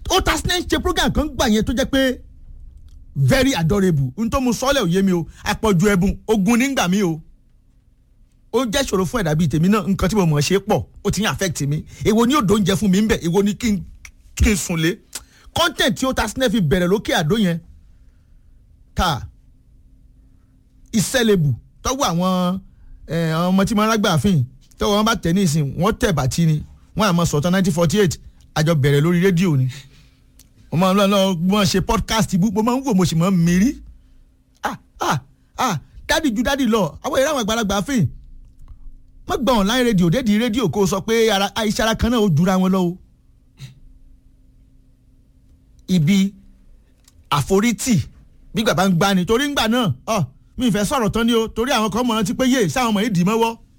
ó ta snake ṣe program kan gbà yẹn tó jẹ́ pé very adorable n tó mu sọ́lẹ̀ òye mi o àpọ̀jù ẹ̀bùn ogun nígbà mi o ó jẹ́ ṣòro fún ẹ̀dá bíi tèmi náà nǹkan tí mo mọ̀ ṣe pọ̀ ó ti ń affect mi èwo ni yóò dóúnjẹ fún mi ń bẹ̀ èwo ni kí n kí n sùn lé content tí ó ta snake fi bẹ̀rẹ̀ lókè àdó yẹn ta ìṣẹ̀lẹ̀bù tọ́wọ́ àwọn ọmọ tí mo rágbà fìn tọ́wọ́ wọn bá tẹ̀ ní ìsìn wọ́n tẹ̀ bàtí ni wọ́n àmọ́ sọ̀tàn nineteen forty eight àjọ bẹ̀rẹ̀ lórí rédíò ni mo máa ń lọ lọ mo ṣe podcast ibú mo máa ń wò mo sì máa ń mírí ah ah ah dádì ju dádì lọ àwọn ìran àwọn àgbàlagbà fìn wọ́n gba online rédíò dédìí rédíò kó o sọ pé iṣẹ́ ara kan náà ó jura wọn lọ o ibi àforítì bí bàbá ń gbani torí ń gbà náà ọ mi ì fẹ́ sọ̀rọ̀ tán ni o torí àwọn kan mọ̀ ọ́n ti pé yé sáwọn ọmọ yìí dì mọ́wọ́